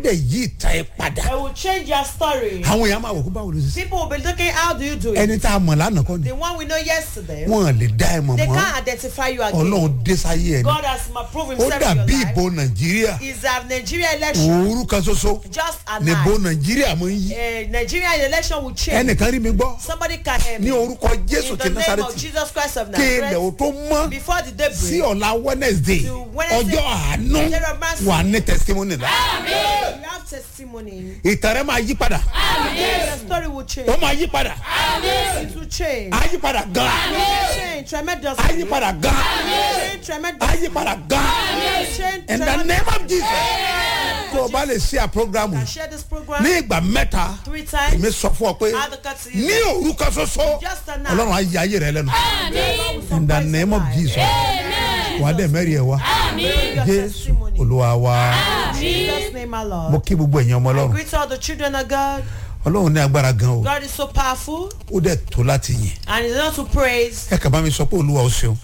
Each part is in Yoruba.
dẹ̀ yí ìta ẹ padà They will change your story. àwọn èèyàn máa wò kó báwo ló ṣe ṣe People will be looking, how do you do it? ẹni tá a mọ̀ lánàá kọ́ ni The one we know yesterday, wọ́n lè dá ẹ mọ̀ they mọ́ can't identify you again. ọlọ́run dé sáyé ẹ ni God has ma- proved ó himself in dàbí your ìbò life. nàìjíríà Is a Nigeria election òwúrú kan ṣoṣo just a nìbò night? nàìjíríà mọ̀ ń yí Uh, Nigeria election will change. ẹnìkan rí mi gbọ́ Somebody can hear ní me. orúkọ jésù In ti the name of násàrẹ́tì Jesus Christ of kí ilẹ̀ Nazareth, ò tó mọ́ before the day sí break, ọ̀la wednesday To Wednesday, ọjọ́ àánú day of mercy. wà ní testimony la you have testimony. ìtàn rẹ máa yí padà Your story will change. ó máa yí padà It will change. á yí padà gan Change á tremendously. yí padà gan Change á tremendously. yí padà gan Change in the name of jesus tremendously. tó o bá lè ṣe à programu Can share this program ní ìgbà mẹ́ta three times. èmi sọ fún ọ pé Advocacy. ní òru kan ṣoṣo Just a night. ọlọ́run á yí ayé rẹ lẹ́nu Surprise in the name of life. jesus wà á dẹ̀ mẹ́rin ẹ̀ wá Your jésù testimony. olúwa wa In Jesus' name, my mo Lord. kí gbogbo ẹ̀yin ọmọ I ọlọ́run greet all the children of God. ọlọ́run ní agbára gan o God is so powerful ó dẹ̀ tó láti yìn and He's not to praise. ẹ kà bá mi sọ pé olúwa ó ṣeun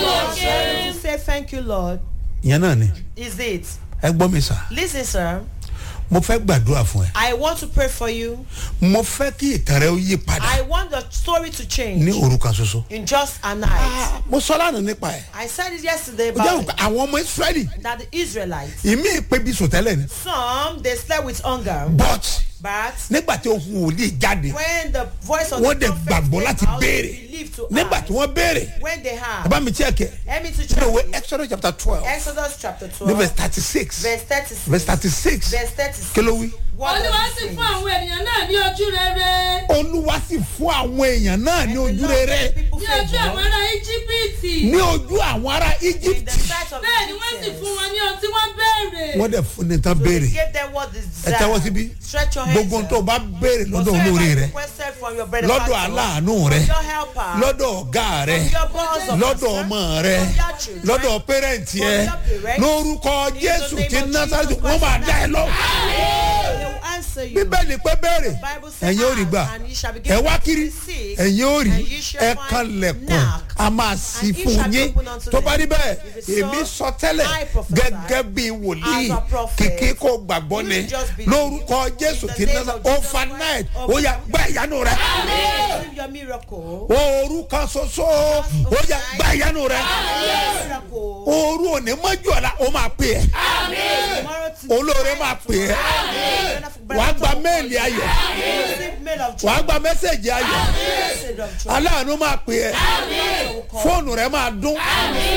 To say thank you, Lord, ìyẹn náà ni is it. ẹ gbọ́ mi sà Listen, sir. mo fẹ́ gbàdúrà fún ẹ I want to pray for you. mo fẹ́ kí ìtàn rẹ ó yí padà I want the story to ní change òru kan ṣoṣo in just a night. Ah, mo sọ lánàá nípa ẹ I said it yesterday ó jẹ́ about òkú àwọn ọmọ israẹli that the Israelites, ìmí ìpè bí sòtẹ́lẹ̀ ni some they slept with hunger, but but nígbà tí ohun wòlíì jáde when the voice of wọ́n the dẹ̀ prophet gbàgbọ́ came láti out, béèrè they believed to nígbà ask. tí wọ́n béèrè when they have. bàbá mi tí ẹ kẹ Let me to nínú ìwé check exodus chapter twelve Exodus chapter ní 12, verse thirty six verse 36. verse thirty six Verse 36. kí ló wí. What olúwa does sì it fún say? àwọn ènìyàn náà ní ojú rere olúwa sì fún àwọn èèyàn náà ní ojú rere People ní say, ojú àwọn ará íjíbítì ní ojú àwọn ará in egypt the sight of bẹ́ẹ̀ ni wọ́n sì Egyptians. fún wọn ní ohun tí wọ́n béèrè wọ́n dẹ̀ fún ní tán So béèrè they gave them what they ẹ tẹ́wọ́ síbí desired. Stretch your hands. gbogbo ohun tó o bá béèrè lọ́dọ̀ Whatsoever olóore you rẹ requested from your lọ́dọ̀ benefactor, aláàánú from rẹ your helper, lọ́dọ̀ ọ̀gá rẹ from your boss of lọ́dọ̀ master, ọmọ rẹ from your children, lọ́dọ̀ pẹ́rẹ́ǹtì ẹ from your parents, lórúkọ in the jésù name ti of násàlẹ̀ Jesus wọ́n máa Christ. dá ẹ lọ. They will answer you. bíbélì pé béèrè Bible says, ẹ̀yin ò rí gbà "Ask, and ye shall be ẹ given." wá kiri Seek, ẹ̀yin ò rí and ye shall ẹ find. kan lẹ̀kùn Knock, a máa sí and it fún shall be yín opened unto tó bá them. rí bẹ́ẹ̀ If it's so, èmi sọ tẹ́lẹ̀ I prophesy gẹ́gẹ́ bí wòlíì as a prophet. kìkì kò gbàgbọ́ You ni just believe. lórúkọ jésù In the ti name násà of Jesus overnight Christ. ó yà gbá ìyanu rẹ Receive your miracle. òru kan ṣoṣo ó yà gbá ìyanu rẹ Miracle. òru òní mọ́jú ọ̀la ó máa pè é Tomorrow to olóore máa pè é wàá gba méèlì ayọ̀ Receive mail of joy. wàá gba mẹ́sẹ̀gì ayọ̀ Message of joy. aláàánú máa pè é will call. fóònù rẹ máa dún